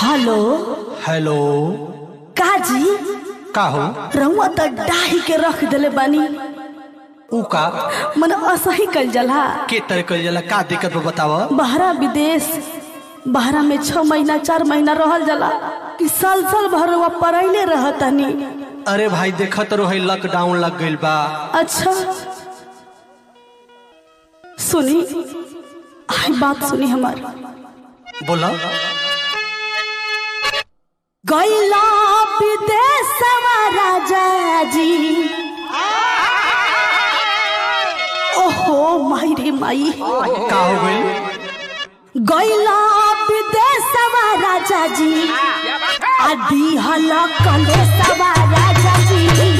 Hello hello काजी का हो रहुआ त डाही के रख देले बानी ऊ का मन असही कल जला के तरह कल जाला का दिक्कत बा बताव बहरा विदेश बहरा में छह महीना चार महीना रहल जाला कि साल साल भर रहुआ पढ़ाइले रहतनी अरे भाई देखत रहो लॉकडाउन लग गइल बा अच्छा सुनी आई बात सुनी हमार बोला गैला विदेश राजा जी ओहो माई रे माई का हो गइल गैला विदेश राजा जी आदि हल कलेश राजा जी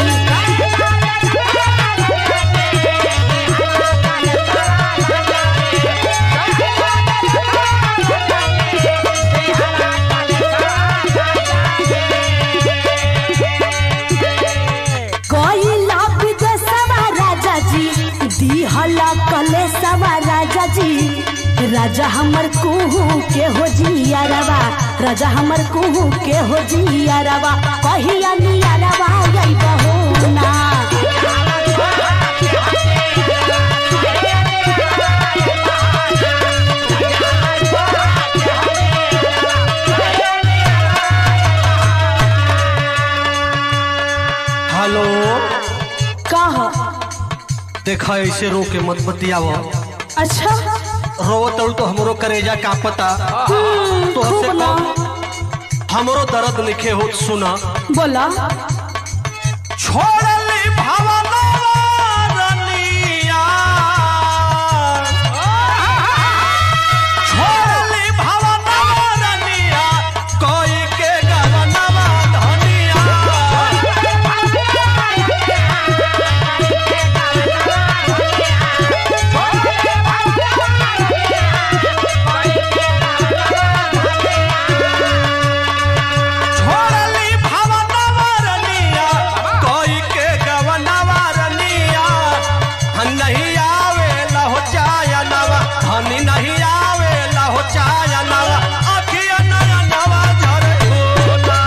गैला विदेश राजा जी दिहल कलेश राजा जी राजा हमर कुहू के हो जियारवा राजा हमर कुहू के हो जियारवा कहिया नियारवा गई बहू ना हेलो कह देखा ऐसे रो के मत बतियाव अच्छा रोवत तड़ू तो हमरो करेजा का पता हम्म, तो खूब हमसे ना कम हमरो दर्द लिखे हो सुना बोला छोड़ली भवनवरनिया छोड़ली भवनवरनिया कोई के गवनवा धनिया छोड़ली भवनवरनिया कोई के गवनवरनिया नहीं आवे लहो चाया नवा धनी नहीं आवे लहो चाया नवा अखिया नया नवा झर खोला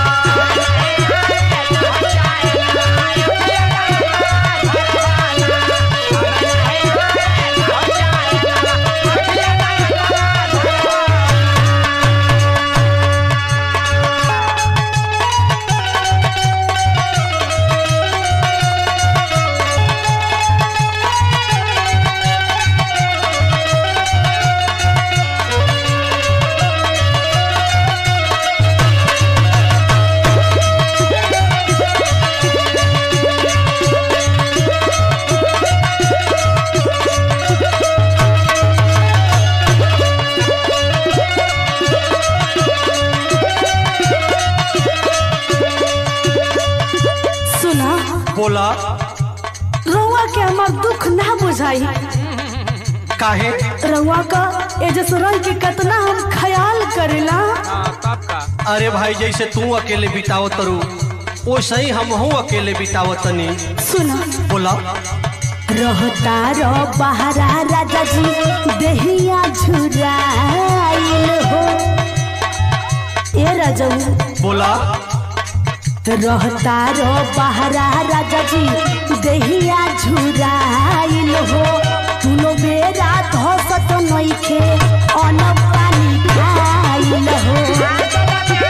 सुना बोला रउआ के हमार दुख ना बुझाई काहे रउआ का एजस रंग के कितना हम ख्याल करेला अरे भाई जैसे तू अकेले बितावत तरू वैसे ही हम हूँ अकेले बितावत तनी सुना बोला रहता रो बहरा राजा जी देहिया झुराइल हो ए राजू बोला रहता रो बहरा राजा जी देहिया झुराइल हो तुनो बेरा धसत नइखे अन पानी खाइल हो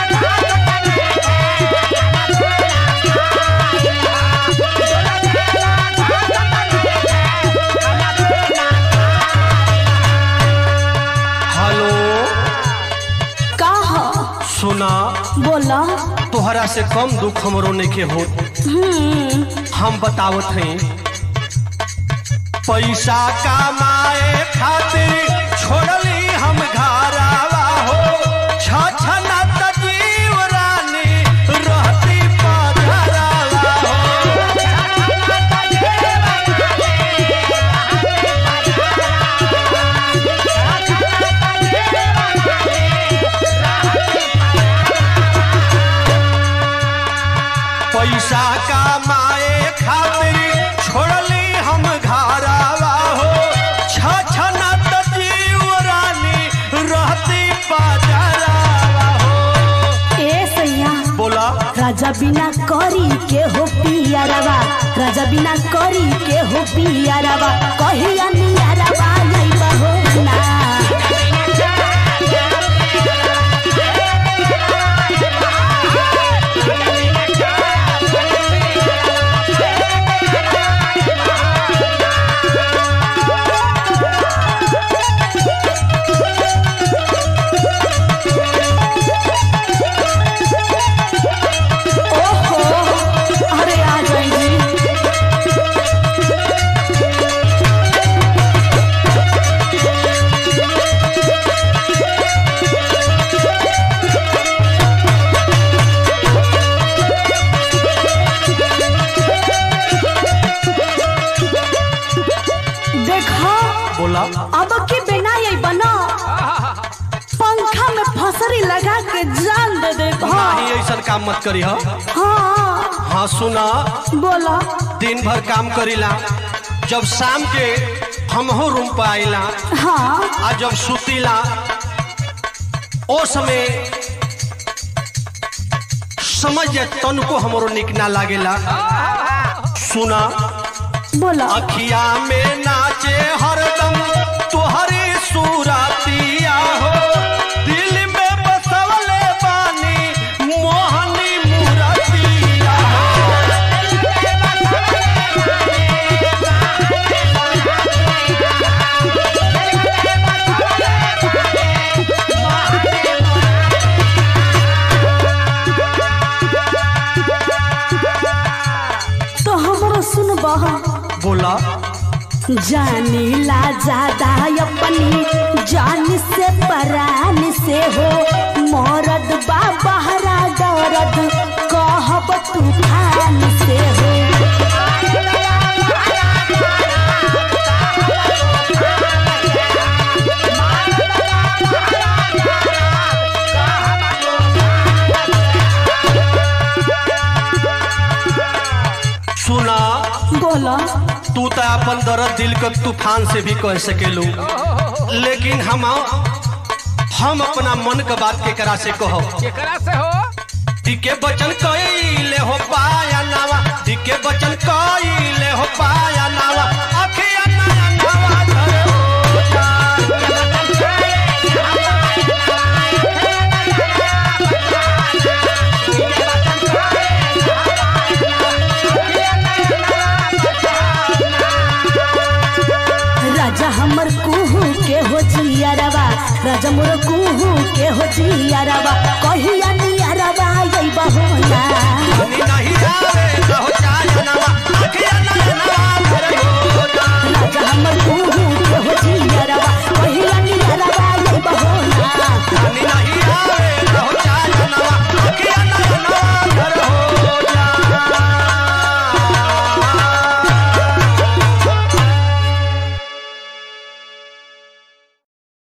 हेलो कह सुना बोला तोहरा से कम दुख हमरो नइखे हो हम्म हम बतावत हैं पैसा कमाए खातिर छोड़ली हम घरावा हो छछना त जीव रानी रहती पधरावा हो पैसा कमाए खातिर छोड़ली हम घरावा हो छछना त जीव बिना करी के हो पियारवा राजा बिना करी के हो पियारवा कहिया नियारवा लइबा हो ना ओहो अरे आ जाएंगी देखो बोला अब की बिना ये बना पंखा में फसरी लगा के जान दे दे नहीं ऐसा काम मत करी हा हाँ हाँ सुना बोला दिन भर काम करीला जब शाम के हमहो रूम पर आइला हाँ आ जब सुतीला ओ समय समझ जा तनको हमरो निक ना लागेला सुना बोला अखिया में नाचे हरदम तुहरी सूरतिया हो दिल में बसवले बानी मोहनी मूरतिया हो तो हमरो सुनबा बोला जानीला ज्यादा अपनी जान से परान से हो मरद बा बहरा दर्द कहब तूफान से हो सुना बोला तू तो अपन दर्द दिल के तूफान से भी कह सकेलू लेकिन हम हम अपना मन के बात के करा से कहो केकरा से हो दिके बचन कइले हो पाया नावा दिके बचन कइले हो पाया नावा अखिया नया नावा धरे हो जान। राजा हमर कुहू के हो जियारवा राजा मोर कुहू के हो जियारवा कहिया नियारवा अइबा हो ना